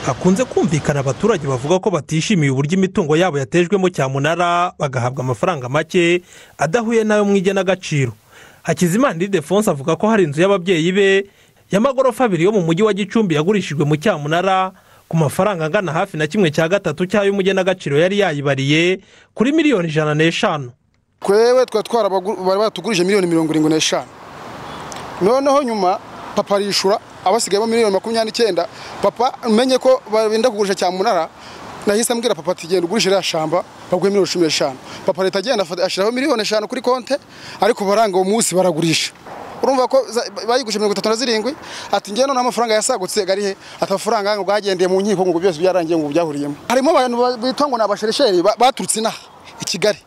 hakunze kumvikana abaturage bavuga ko batishimiye uburyo imitungo yabo yatejwemo cyamunara bagahabwa amafaranga make adahuye n'ayo mu igenagaciro hakizimana idefonse avuga ko hari inzu y'ababyeyi be y'amagorofa abiri yo mu mujyi wa gicumbi yagurishijwe mu cyamunara ku mafaranga angana hafi na kimwe cya gatatu cy'ayo umugenagaciro yari yayibariye kuri miliyoni ijana n'eshanu twewe twari twarabagura batugurije miliyoni mirongo irindwi n'eshanu noneho nyuma papa arishyura abasigayemo miliyoni makumyabiri n'icyenda papa umenye ko benda kugurisha cyamunara nahise ambwira papa ati genda ugurishe iriya shamba baguhe miliyoni cumi n'eshanu papa leta agenda ashyiraho miliyoni eshanu kuri konti ariko baranga uwo munsi baragurisha urumva ko bayigurije mirongo itatu na zirindwi ati ngewe noneho amafaranga yasagutse ari he ati amafaranga ngo bwagendeye mu nkiko ngo byose byarangiye ngo byahuriyemo harimo abantu bitwa ngo ni abasherisheri baturutse inaha i kigali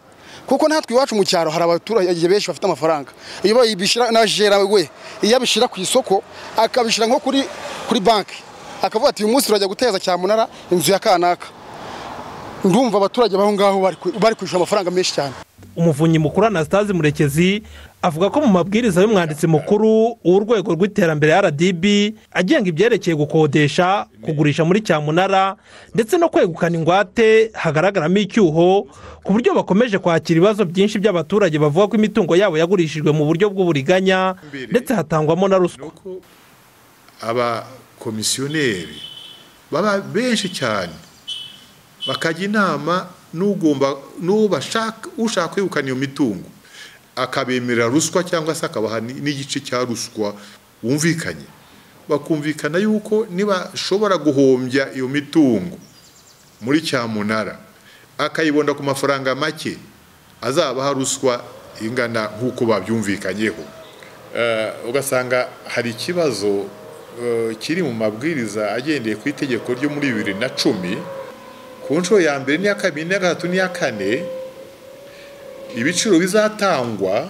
kuko natwe iwacu mu cyaro hari abaturage benshi bafite amafaranga iyo bayibishyira na jera we iyo abishyira ku isoko akabishyira nko kuri kuri banki akavuga ati uyu munsi turajya guteza cyamunara inzu ya kanaka ndumva abaturage b'aho ngaho bari kwishyura amafaranga menshi cyane umuvunyi mukuru anastase murekezi avuga ko mu mabwiriza y'umwanditsi mukuru w'urwego rw'iterambere rdb agenga ibyerekeye gukodesha kugurisha muri cyamunara ndetse no kwegukana ingwate hagaragaramo icyuho ku buryo bakomeje kwakira ibibazo byinshi by'abaturage bavuga ko imitungo yabo yagurishijwe mu buryo bw'uburiganya ndetse hatangwamo na ruswa abakomisiyoneri baba benshi cyane bakajya inama n'ugomba ushaka kwegukana iyo mitungo akabemerera ruswa cyangwa se akabaha n'igice cya ruswa bumvikanye bakumvikana yuko nibashobora guhombya iyo mitungo muri cyamunara akayibonda ku mafaranga make azabaha ruswa ingana nk'uko babyumvikanyeho ugasanga hari ikibazo kiri mu mabwiriza agendeye ku itegeko ryo muri bibiri na cumi ku nshuro ya mbere n'iya kabiri n'iya gatatu n'iya kane ibiciro bizatangwa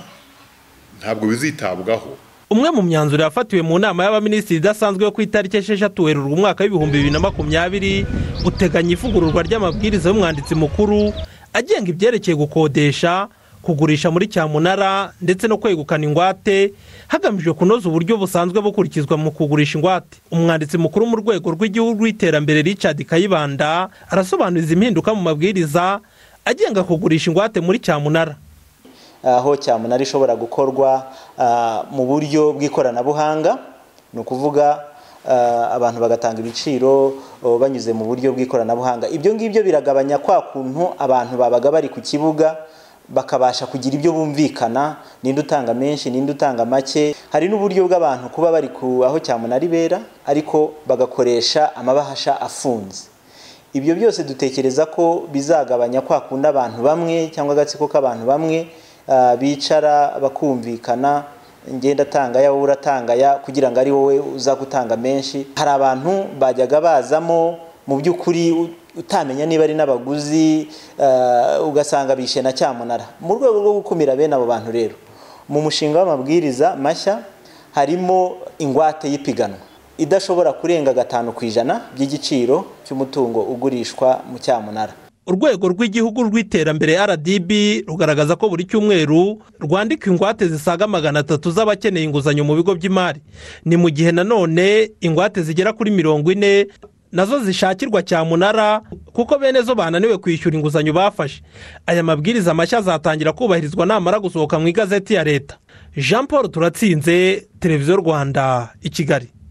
ntabwo bizitabwaho umwe mu myanzuro yafatiwe mu nama y'abaminisitiri idasanzwe yo ku itariki esheshatu werurwe umwaka w'ibihumbi bibiri na makumyabiri uteganya ivugururwa ry'amabwiriza y'umwanditsi mukuru agenga ibyerekeye gukodesha kugurisha muri cyamunara ndetse no kwegukana ingwate hagamijwe kunoza uburyo busanzwe bukurikizwa mu kugurisha ingwate umwanditsi mukuru mu rwego rw'igihugu rw'iterambere richard kayibanda arasobanuriza impinduka mu mabwiriza agenga kugurisha ingwate muri cyamunara aho cyamunara ishobora gukorwa mu buryo bw'ikoranabuhanga ni ukuvuga abantu bagatanga ibiciro banyuze mu buryo bw'ikoranabuhanga ibyo ngibyo biragabanya kwa kuntu abantu babaga bari ku kibuga bakabasha kugira ibyo bumvikana ninde utanga menshi ninde utanga make hari n'uburyo bw'abantu kuba bari ku aho cyamunara ibera ariko bagakoresha amabahasha afunze ibyo byose dutekereza ko bizagabanya kwa kundi abantu bamwe cyangwa agatsiko k'abantu bamwe bicara bakumvikana ngenda atangaya wowe uratangaya kugira ngo ari wowe uza gutanga menshi hari abantu bajyaga bazamo mu by'ukuri utamenya niba ari n'abaguzi ugasanga bishe na cyamunara mu rwego rwo gukumira bene abo bantu rero mu mushinga w'amabwiriza mashya harimo ingwate y'ipiganwa idashobora kurenga gatanu ku ijana by'igiciro cy'umutungo ugurishwa mu cyamunara urwego rw'igihugu rw'iterambere rdb rugaragaza ko buri cyumweru rwandika ingwate zisaga magana atatu z'abakeneye inguzanyo mu bigo by'imari ni mu gihe nanone ingwate zigera kuri mirongo ine nazo zishakirwa cyamunara kuko bene zo bananiwe kwishyura inguzanyo bafashe aya mabwiriza mashya azatangira kubahirizwa namara gusohoka mu igazeti ya leta jean paul turatsinze televiziyo rwanda i kigali